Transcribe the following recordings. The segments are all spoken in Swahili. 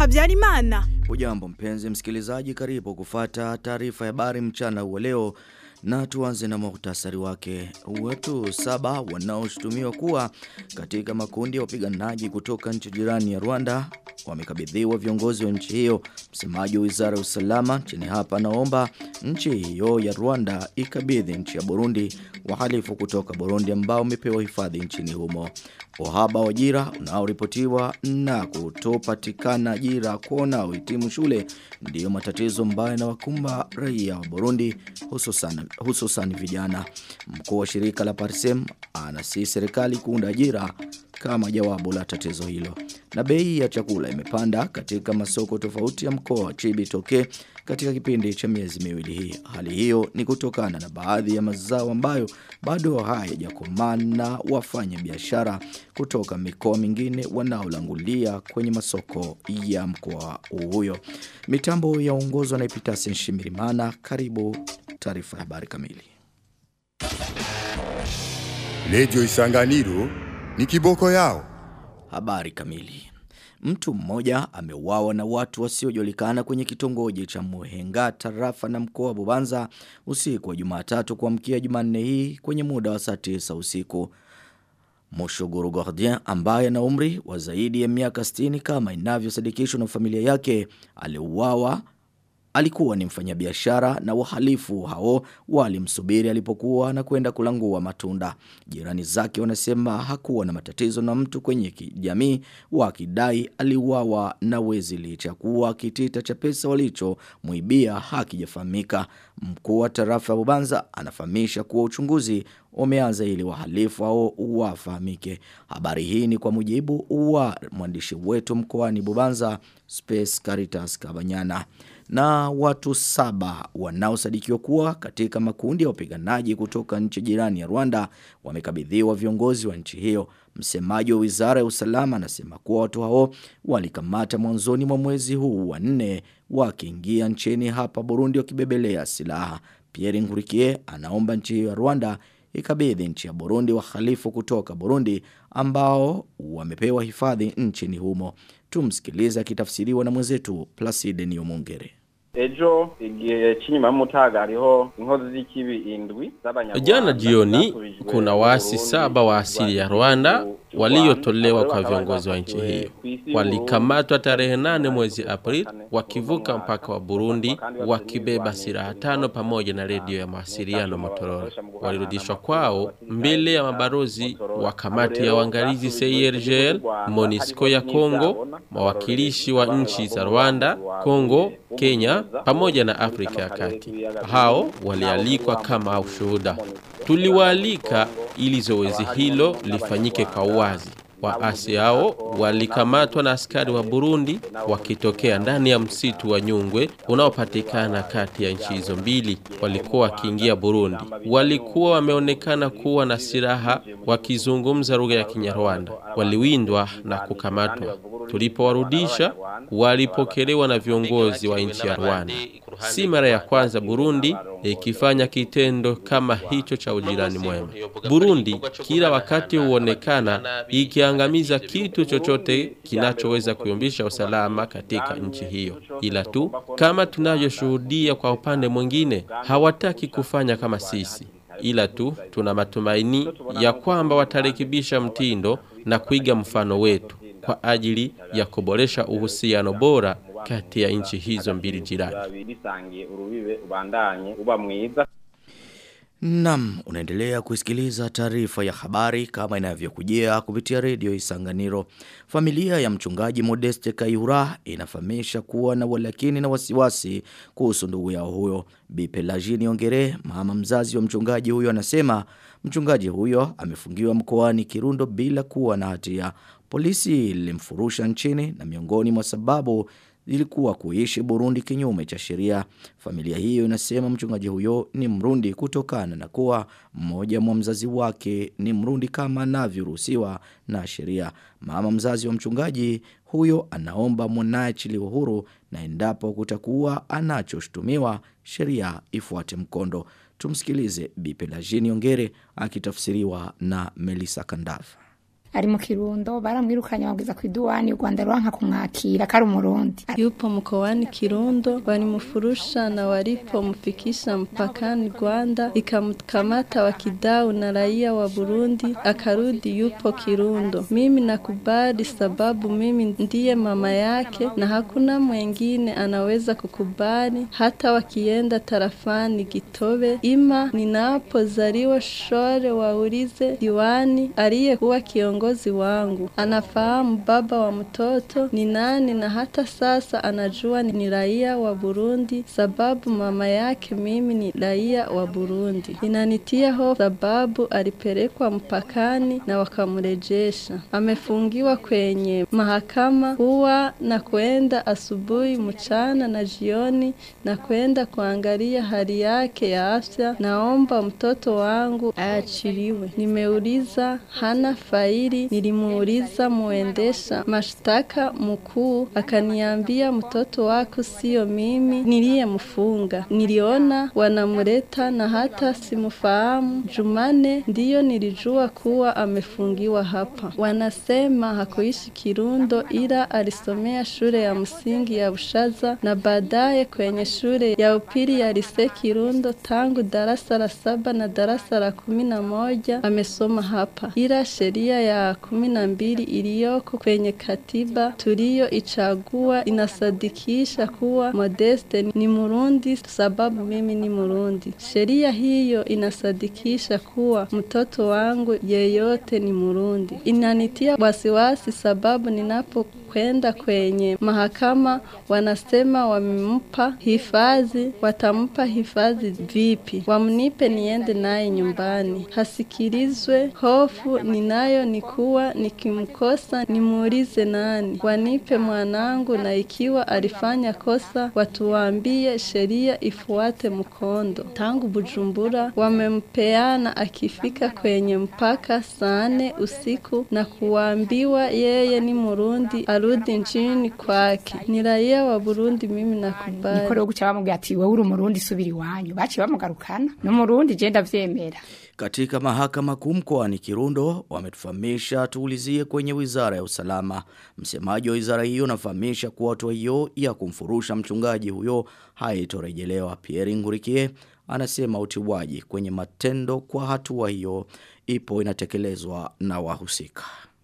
Habyarimana. Hujambo mpenzi msikilizaji, karibu kufata taarifa ya habari mchana wa leo na tuanze na muhtasari wake. Watu saba wanaoshutumiwa kuwa katika makundi ya wapiganaji kutoka nchi jirani ya Rwanda wamekabidhiwa viongozi wa nchi hiyo. Msemaji wa Wizara ya Usalama nchini hapa naomba nchi hiyo ya Rwanda ikabidhi nchi ya Burundi wahalifu kutoka Burundi ambao wamepewa hifadhi nchini humo. Uhaba wa ajira unaoripotiwa na kutopatikana ajira kwa wanaohitimu shule ndiyo matatizo ambayo yanawakumba raia wa Burundi hususan hususan vijana. Mkuu wa shirika la Parsem anasi serikali kuunda ajira kama jawabu la tatizo hilo. Na bei ya chakula imepanda katika masoko tofauti ya mkoa wa Chibitoke katika kipindi cha miezi miwili hii. Hali hiyo ni kutokana na baadhi ya mazao ambayo bado hayajakomana wafanya biashara kutoka mikoa mingine wanaolangulia kwenye masoko ya mkoa huyo. Mitambo yaongozwa na Epitasen Shimirimana. Karibu taarifa ya habari kamili. Lejo Isanganiro ni kiboko yao. Habari kamili. Mtu mmoja ameuawa na watu wasiojulikana kwenye kitongoji cha Muhenga tarafa na mkoa wa Bubanza usiku wa Jumatatu kuamkia Jumanne hii kwenye muda wa saa 9 usiku. Moshogoro Gordien ambaye ana umri wa zaidi ya miaka 60 kama inavyosadikishwa na familia yake aliuawa alikuwa ni mfanyabiashara na wahalifu hao walimsubiri alipokuwa na kwenda kulangua matunda. Jirani zake wanasema hakuwa na matatizo na mtu kwenye kijamii wakidai aliuawa na wezi licha kuwa kitita cha pesa walicho muibia hakijafahamika. Mkuu wa tarafa ya Bubanza anafahamisha kuwa uchunguzi umeanza ili wahalifu hao wafahamike. Habari hii ni kwa mujibu wa mwandishi wetu mkoani Bubanza Space Caritas Kabanyana na watu saba wanaosadikiwa kuwa katika makundi ya wapiganaji kutoka nchi jirani ya Rwanda wamekabidhiwa viongozi wa nchi hiyo. Msemaji wa Wizara ya Usalama anasema kuwa watu hao walikamata mwanzoni mwa mwezi huu wa nne wakiingia nchini hapa Burundi wakibebelea silaha. Pierre Ngurikie anaomba nchi hiyo ya Rwanda ikabidhi nchi ya Burundi wahalifu kutoka Burundi ambao wamepewa hifadhi nchini humo. Tumsikilize akitafsiriwa na mwenzetu Placide Niyomungere. Ejo igihe cy'inyuma y'umutaga hariho inkozi z'ikibi indwi z'abanyarwanda. Jana jioni kuna waasi saba wa asili ya Rwanda waliotolewa kwa viongozi wa nchi hiyo. Walikamatwa tarehe nane mwezi Aprili wakivuka mpaka wa Burundi wakibeba silaha tano pamoja na redio ya mawasiliano Motorola. Walirudishwa kwao mbele ya mabarozi wa kamati ya uangalizi CIRGL, MONUSCO ya Kongo, mawakilishi wa nchi za Rwanda, Kongo, Kenya pamoja na Afrika ya Kati. Hao walialikwa kama ushuhuda. Tuliwaalika ili zoezi hilo lifanyike kwa uwazi. Waasi hao walikamatwa na askari wa Burundi wakitokea ndani ya msitu wa Nyungwe unaopatikana kati ya nchi hizo mbili. Walikuwa wakiingia Burundi. Walikuwa wameonekana kuwa na silaha wakizungumza lugha ya Kinyarwanda. Waliwindwa na kukamatwa. Tulipowarudisha walipokelewa na viongozi wa nchi ya Rwanda. Si mara ya kwanza Burundi ikifanya kitendo kama hicho cha ujirani mwema. Burundi kila wakati huonekana ikiangamiza kitu chochote kinachoweza kuyumbisha usalama katika nchi hiyo. Ila tu kama tunavyoshuhudia kwa upande mwingine, hawataki kufanya kama sisi. Ila tu tuna matumaini ya kwamba watarekebisha mtindo na kuiga mfano wetu kwa ajili ya kuboresha uhusiano bora kati ya nchi hizo mbili jirani. Nam, unaendelea kusikiliza taarifa ya habari kama inavyokujia kupitia redio Isanganiro. Familia ya mchungaji Modeste Kayura inafahamisha kuwa na walakini na wasiwasi kuhusu ndugu yao huyo. Bipelagini Ongere, mama mzazi wa mchungaji huyo anasema mchungaji huyo amefungiwa mkoani Kirundo bila kuwa na hatia. Polisi ilimfurusha nchini na miongoni mwa sababu ilikuwa kuishi Burundi kinyume cha sheria. Familia hiyo inasema mchungaji huyo ni Mrundi kutokana na kuwa mmoja mwa mzazi wake ni Mrundi kama anavyoruhusiwa na sheria. Mama mzazi wa mchungaji huyo anaomba mwanaye achiliwe huru na endapo kutakuwa anachoshtumiwa sheria ifuate mkondo. Tumsikilize Bi Pelagini Ongere akitafsiriwa na Melissa Kandafa. ari mu kirundo baramwirukanye bamugeza ku iduwani u Rwanda ruanka kumwakira kari umurundi yupo mkoani Kirundo walimfurusha na walipomfikisha mpakani Rwanda ikamkamata wakidau na raia wa Burundi akarudi yupo Kirundo mimi nakubali sababu mimi ndiye mama yake na hakuna mwengine anaweza kukubali hata wakienda tarafani Gitobe ima ninapozaliwa shore waulize diwani aliyekuwa kiongozi wangu anafahamu baba wa mtoto ni nani na hata sasa anajua ni raia wa Burundi sababu mama yake mimi ni raia wa Burundi inanitia hofu sababu alipelekwa mpakani na wakamrejesha amefungiwa kwenye mahakama huwa na kwenda asubuhi mchana na jioni na kwenda kuangalia hali yake ya afya naomba mtoto wangu aachiliwe nimeuliza hana faili nilimuuliza muendesha mashtaka mkuu akaniambia mtoto wako sio mimi niliyemfunga niliona wanamleta na hata simfahamu Jumane ndiyo nilijua kuwa amefungiwa hapa wanasema hakuishi Kirundo ila alisomea shule ya msingi ya Bushaza na baadaye kwenye shule ya upili ya Lise Kirundo tangu darasa la saba na darasa la kumi na moja amesoma hapa ila sheria ya kumi na mbili iliyoko kwenye katiba tuliyoichagua inasadikisha kuwa Modeste ni Murundi sababu mimi ni Murundi. Sheria hiyo inasadikisha kuwa mtoto wangu yeyote ni Murundi. Inanitia wasiwasi sababu ninapo kwenda kwenye mahakama wanasema wamempa hifadhi, watampa hifadhi vipi? Wamnipe niende naye nyumbani, hasikilizwe. Hofu ninayo ni kuwa nikimkosa nimuulize nani, wanipe mwanangu, na ikiwa alifanya kosa watuambie sheria ifuate mkondo. Tangu Bujumbura wamempeana akifika kwenye mpaka saa nne usiku na kuambiwa yeye ni Murundi arudi nchini kwake. Ni raia wa Burundi, mimi nakubali. niko rero guca bamubwira ati wowe uri umurundi subira iwanyu baciye bamugarukana n'umurundi je ndavyemera Katika mahakama kuu mkoani Kirundo wametufahamisha tuulizie kwenye wizara ya usalama. Msemaji wa wizara hiyo anafahamisha kuwa hatua hiyo ya kumfurusha mchungaji huyo haitorejelewa. Pierre Ngurikie anasema utiwaji kwenye matendo kwa hatua hiyo ipo inatekelezwa na wahusika.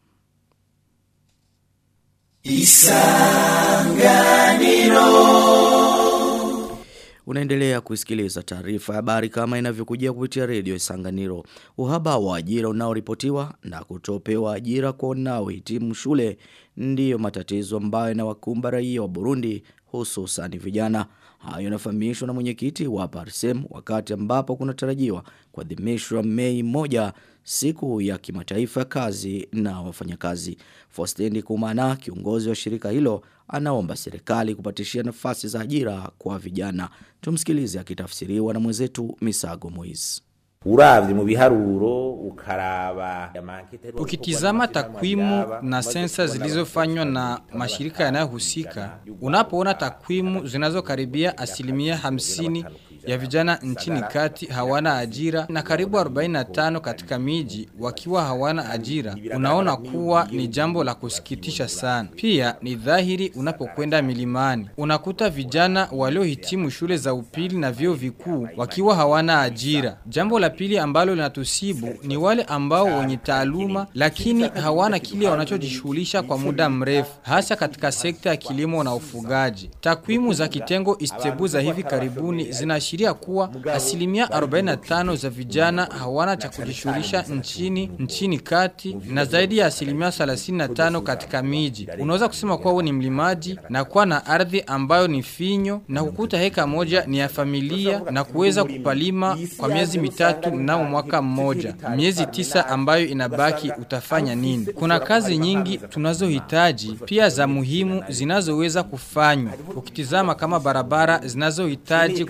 Unaendelea kusikiliza taarifa ya habari kama inavyokujia kupitia redio Isanganiro. Uhaba wa ajira unaoripotiwa na kutopewa ajira kwa wanaohitimu shule ndiyo matatizo ambayo yanawakumba raia wa Burundi hususan vijana. Hayo yanafahamishwa na mwenyekiti wa Parsem wakati ambapo kunatarajiwa kuadhimishwa Mei moja siku ya kimataifa ya kazi na wafanyakazi. Fostendi Kumana kiongozi wa shirika hilo anaomba serikali kupatishia nafasi za ajira kwa vijana. Tumsikilize akitafsiriwa na mwenzetu Misago Moise. uravye mu biharuro ukaraba Ukitizama takwimu na sensa zilizofanywa na mashirika yanayohusika, unapoona takwimu zinazokaribia asilimia hamsini ya vijana nchini kati hawana ajira na karibu 45 katika miji wakiwa hawana ajira, unaona kuwa ni jambo la kusikitisha sana. Pia ni dhahiri unapokwenda milimani, unakuta vijana waliohitimu shule za upili na vyuo vikuu wakiwa hawana ajira. Jambo la pili ambalo linatusibu ni wale ambao wenye taaluma lakini hawana kile wanachojishughulisha kwa muda mrefu, hasa katika sekta ya kilimo na ufugaji. Takwimu za kitengo Istebu za hivi karibuni zinaashiria kuwa asilimia 45 za vijana hawana cha kujishughulisha nchini nchini kati na zaidi ya asilimia 35 katika miji. Unaweza kusema kuwa wewe ni mlimaji na kuwa na ardhi ambayo ni finyo na kukuta heka moja ni ya familia na kuweza kupalima kwa miezi mitatu mnamo mwaka mmoja. Miezi tisa ambayo inabaki utafanya nini? Kuna kazi nyingi tunazohitaji pia za muhimu zinazoweza kufanywa. Ukitizama kama barabara zinazohitaji kutengenezwa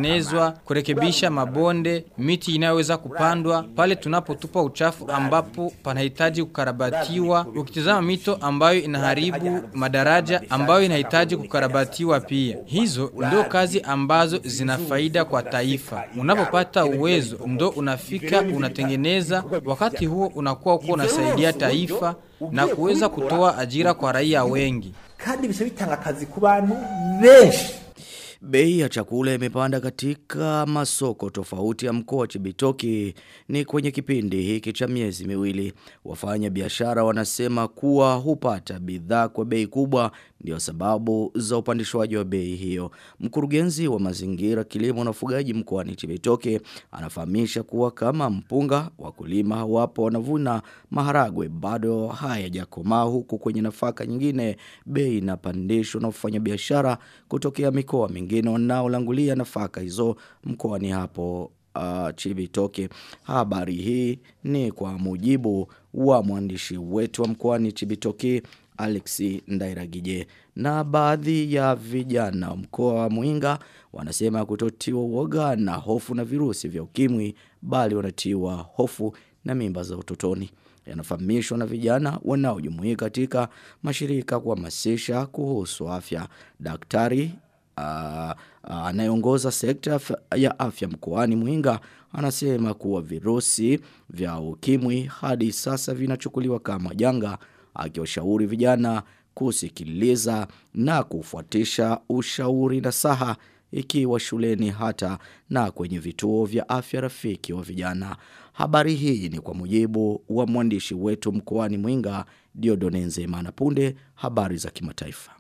kutengenezwa, kurekebisha mabonde, miti inayoweza kupandwa, pale tunapotupa uchafu ambapo panahitaji kukarabatiwa, ukitizama mito ambayo inaharibu madaraja ambayo inahitaji kukarabatiwa pia. Hizo ndio kazi ambazo zina faida kwa taifa. Unapopata uwezo ndo unafika unatengeneza, wakati huo unakuwa uko unasaidia taifa na kuweza kutoa ajira kwa raia wengi. kandi bisha bitanga akazi ku bantu benshi Bei ya chakula imepanda katika masoko tofauti ya mkoa wa Chibitoki ni kwenye kipindi hiki cha miezi miwili. Wafanya biashara wanasema kuwa hupata bidhaa kwa bei kubwa ndio sababu za upandishwaji wa bei hiyo. Mkurugenzi wa mazingira kilimo na ufugaji mkoani Chibitoke anafahamisha kuwa kama mpunga wakulima hawapo wanavuna maharagwe bado hayajakomaa huku kwenye nafaka nyingine bei inapandishwa na wafanya biashara kutokea mikoa mingine wanaolangulia nafaka hizo mkoani hapo uh, Chibitoke. Habari hii ni kwa mujibu wa mwandishi wetu wa mkoani Chibitoke Alexi Ndairagije. Na baadhi ya vijana wa mkoa wa Muinga wanasema kutotiwa uoga na hofu na virusi vya ukimwi bali wanatiwa hofu na mimba za utotoni. Yanafahamishwa na vijana wanaojumuika katika mashirika kuhamasisha kuhusu afya. Daktari ah, ah, anayeongoza sekta ya afya- ya afya mkoani Muinga anasema kuwa virusi vya ukimwi hadi sasa vinachukuliwa kama janga akiwashauri vijana kusikiliza na kufuatisha ushauri na saha ikiwa shuleni hata na kwenye vituo vya afya rafiki wa vijana. Habari hii ni kwa mujibu wa mwandishi wetu mkoani Mwinga Diodone Nzemana punde habari za kimataifa.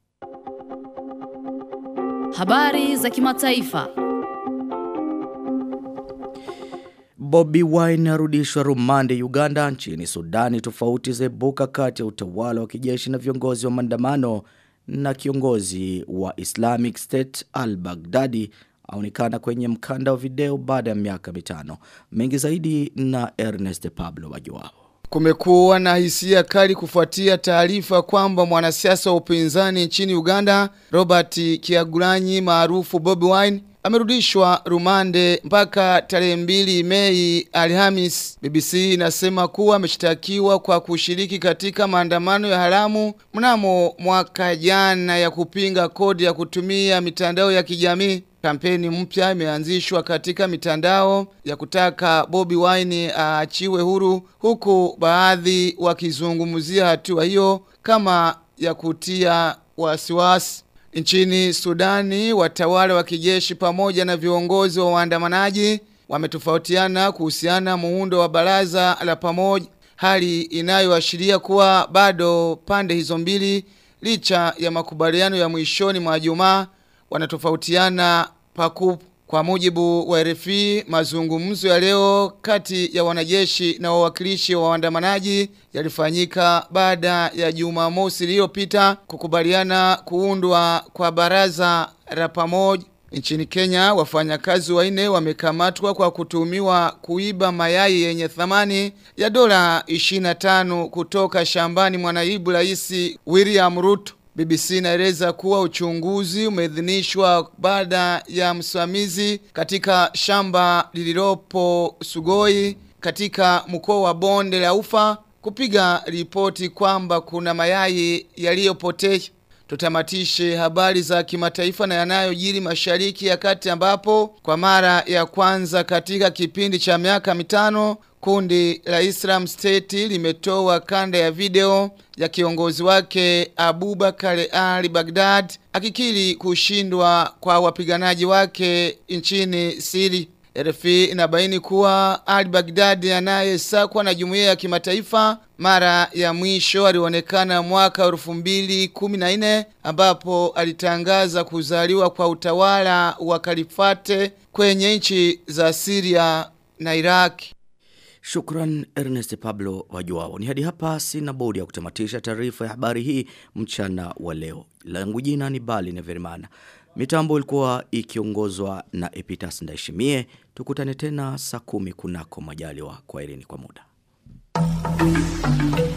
Habari za kimataifa. Bobby Wine arudishwa rumande Uganda nchini Sudani tofauti zaibuka kati ya utawala wa kijeshi na viongozi wa maandamano na kiongozi wa Islamic State al-Baghdadi aonekana kwenye mkanda wa video baada ya miaka mitano. Mengi zaidi na Ernest Pablo Wajuao. Kumekuwa na hisia kali kufuatia taarifa kwamba mwanasiasa wa upinzani nchini Uganda Robert Kiagulanyi maarufu Bobi Wine amerudishwa rumande mpaka tarehe mbili Mei Alhamis. BBC inasema kuwa ameshtakiwa kwa kushiriki katika maandamano ya haramu mnamo mwaka jana ya kupinga kodi ya kutumia mitandao ya kijamii. Kampeni mpya imeanzishwa katika mitandao ya kutaka Bobby Wine aachiwe huru huku baadhi wakizungumzia hatua hiyo kama ya kutia wasiwasi. Nchini Sudani, watawala wa kijeshi pamoja na viongozi wa waandamanaji wametofautiana kuhusiana muundo wa baraza la pamoja, hali inayoashiria kuwa bado pande hizo mbili licha ya makubaliano ya mwishoni mwa Jumaa wanatofautiana pakubwa. Kwa mujibu wa RFI, mazungumzo ya leo kati ya wanajeshi na wawakilishi wa waandamanaji yalifanyika baada ya Jumamosi iliyopita kukubaliana kuundwa kwa baraza la pamoja. Nchini Kenya, wafanyakazi wanne wamekamatwa kwa kutumiwa kuiba mayai yenye thamani ya dola 25 kutoka shambani mwa naibu rais William Ruto. BBC inaeleza kuwa uchunguzi umeidhinishwa baada ya msimamizi katika shamba lililopo Sugoi katika mkoa wa Bonde la Ufa kupiga ripoti kwamba kuna mayai yaliyopotea. Tutamatishe habari za kimataifa na yanayojiri mashariki ya kati ambapo kwa mara ya kwanza katika kipindi cha miaka mitano kundi la Islam State limetoa kanda ya video ya kiongozi wake Abubakar al-Baghdad akikiri kushindwa kwa wapiganaji wake nchini Siri. RFI inabaini kuwa al-Baghdad anayesakwa na jumuiya ya kimataifa mara ya mwisho alionekana mwaka 2014 ambapo alitangaza kuzaliwa kwa utawala wa kalifate kwenye nchi za Syria na Iraq. Shukran Ernest Pablo Wajuao. Ni hadi hapa sina bodi ya kutamatisha taarifa ya habari hii mchana wa leo. Langu jina ni Bali Neverimana. Mitambo ilikuwa ikiongozwa na Epitas Ndaishimie. Tukutane tena saa kumi kunako majaliwa. Kwaherini kwa muda.